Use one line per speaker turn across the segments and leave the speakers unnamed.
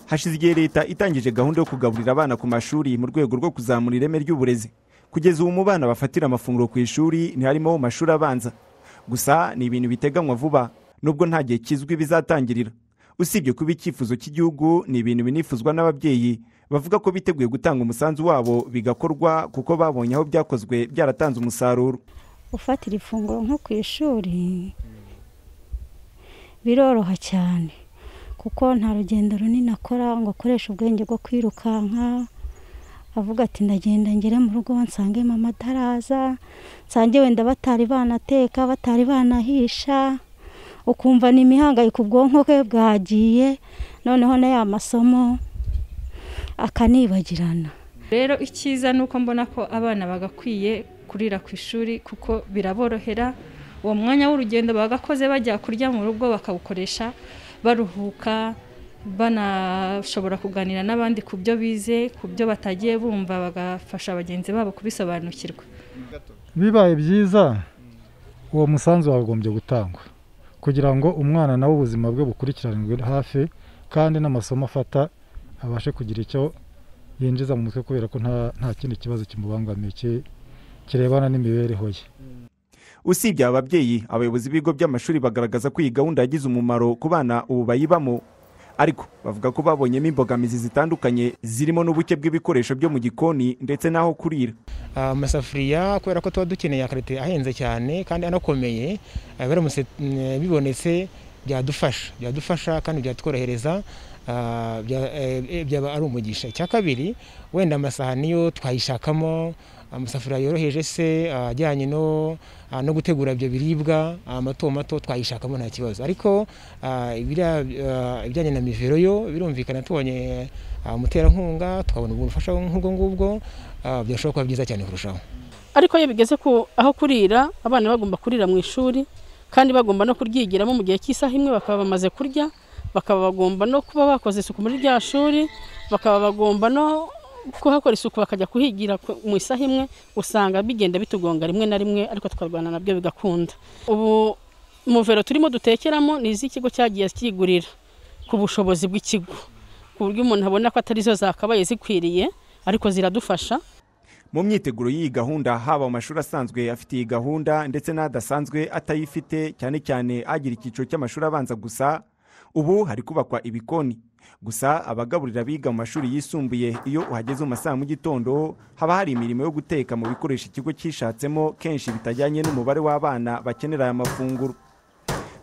hashize igihe leta itangije gahunda yo kugaburira abana ku mashuri mu rwego rwo kuzamura ireme ry'uburezi kugeza ubu mu bana bafatira amafunguro ku ishuri ntiharimo mu mashuri abanza gusa ni ibintu biteganywa vuba nubwo nta gihe kizwi bizatangirira usibye kuba icyifuzo cy'igihugu ni ibintu binifuzwa n'ababyeyi bavuga ko biteguye gutanga umusanzu wabo bigakorwa kuko babonye aho byakozwe byaratanze umusaruro
gufatira ifunguro nko ku ishuri biroroha cyane kuko nta rugendo runini akora ngo akoreshe ubwenge bwo kwirukanka avuga ati ndagenda ngere mu rugo nsange mama ataraza nsange wenda batari banateka batari banahisha ukumva ni imihangayiko ubwonko bwe bwagiye noneho na ya masomo akanibagirana
rero icyiza ni uko mbona ko abana bagakwiye kurira ku ishuri kuko biraborohera uwo mwanya w'urugendo bagakoze bajya kurya mu rugo bakawukoresha baruhuka banashobora kuganira n'abandi ku byo bize ku byo batagiye bumva bagafasha bagenzi babo kubisobanukirwa
bibaye byiza uwo musanzu wagombye gutangwa kugira ngo umwana nawe ubuzima bwe bukurikiranwe hafi kandi n'amasomo afata abashe kugira icyo yinjiza mu mutwe kubera ko nta kindi kibazo kimubangamiye kirebana n'imibereho ye
usibye aba babyeyi abayobozi b'ibigo by'amashuri bagaragaza ko iyi gahunda yagize umumaro ku bana ubu bayibamo ariko bavuga ko babonyemo imbogamizi zitandukanye zirimo n'ubuke bw'ibikoresho byo mu gikoni ndetse n'aho kurira
amasafuriya kubera ko tuba dukeneye akarite ahenze cyane kandi anakomeye biramutse bibonetse byadufasha byadufasha kandi byatworohereza byaba ari umugisha icya kabiri wenda amasahani yo twayishakamo amasafuriya yoroheje se ajyanye no gutegura ibyo biribwa amato mato twayishakamo nta kibazo ariko ibijyanye na mivero yo birumvikana tubonye umuterankunga tukabona ubufasha nk'ubwo ngubwo birashobora kuba byiza cyane kurushaho
ariko iyo bigeze aho kurira abana bagomba kurira mu ishuri kandi bagomba no kuryigiramo mu gihe cy'isaha imwe bakaba bamaze kurya bakaba bagomba no kuba bakoze isuku muri rya shuri bakaba bagomba no kuhakora isuku bakajya kuhigira mu isaha imwe usanga bigenda bitugonga rimwe na rimwe ariko tukarwana nabyo bigakunda ubu muvero turimo dutekeramo ni iz'ikigo cyagiye kigurira ku bushobozi bw'ikigo ku buryo umuntu abona ko atari zo zakabaye zikwiriye ariko ziradufasha
mu myiteguro y'iyi gahunda haba mu mashuri asanzwe afite iyi gahunda ndetse n'adasanzwe atayifite cyane cyane agira icyiciro cy'amashuri abanza gusa ubu hari kubakwa ibikoni gusa abagaburira abiga mu mashuri yisumbuye iyo uhageze mu masaha mu gitondo haba hari imirimo yo guteka mu bikoresho ikigo cyishatsemo kenshi bitajyanye n'umubare w'abana bakenera aya mafunguro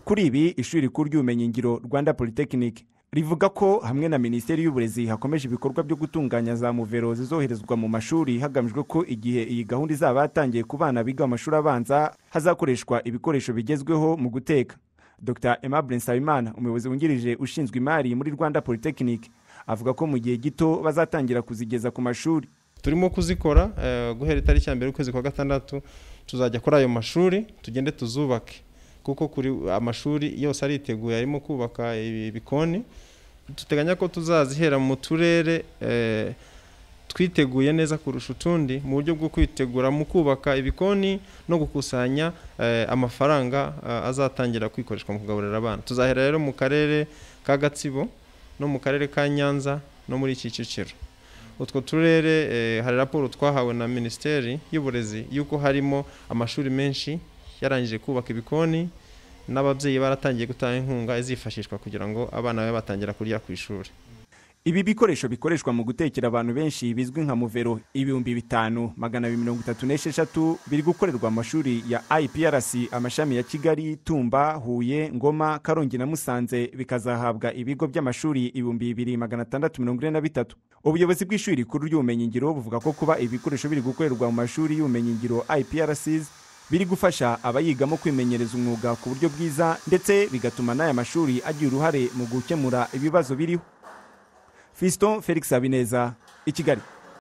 kuri ibi ishuri rikuru ry'ubumenyingiro rwanda polytechnic rivuga ko hamwe na minisiteri y'uburezi hakomeje ibikorwa byo gutunganya za muvero zizoherezwa mu mashuri hagamijwe ko igihe iyi gahunda izaba yatangiye ku bana biga mu mashuri abanza hazakoreshwa ibikoresho bigezweho mu guteka dr Aimable nsabimana umuyobozi wungirije ushinzwe imari muri rwanda polytechnic avuga ko mu gihe gito bazatangira kuzigeza ku mashuri
turimo kuzikora guhera itariki ya mbere y'ukwezi kwa gatandatu tuzajya kuri ayo mashuri tugende tuzubake kuko kuri amashuri yose ariteguye arimo kubaka ibikoni duteganya ko tuzazihera mu turere twiteguye neza kurusha utundi mu buryo bwo kwitegura mu kubaka ibikoni no gukusanya amafaranga azatangira kwikoreshwa mu kugaburira abana tuzahera rero mu karere ka gatsibo no mu karere ka nyanza no muri iki kiciro utwo turere hari raporo twahawe na minisiteri y'uburezi y'uko harimo amashuri menshi yarangije kubaka ibikoni n'ababyeyi baratangiye gutanga inkunga izifashishwa kugira ngo abana babe batangira kurya ku ishuri
ibi bikoresho bikoreshwa mu gutekera abantu benshi bizwi nka muvero ibihumbi bitanu magana abiri mirongo itatu n'esheshatu biri gukorerwa amashuri ya iprc amashami ya kigali tumba huye ngoma karongi na musanze bikazahabwa ibigo by'amashuri ibihumbi bibiri magana atandatu mirongo ine na bitatu ubuyobozi bw'ishuri rikuru ry'ubumenyingiro buvuga ko kuba ibi bikoresho biri gukorerwa mu mashuri y'ubumenyingiro iprcs biri gufasha abayigamo kwimenyereza umwuga ku buryo bwiza ndetse bigatuma n'aya mashuri agira uruhare mu gukemura ibibazo biriho fiston felix habineza i kigali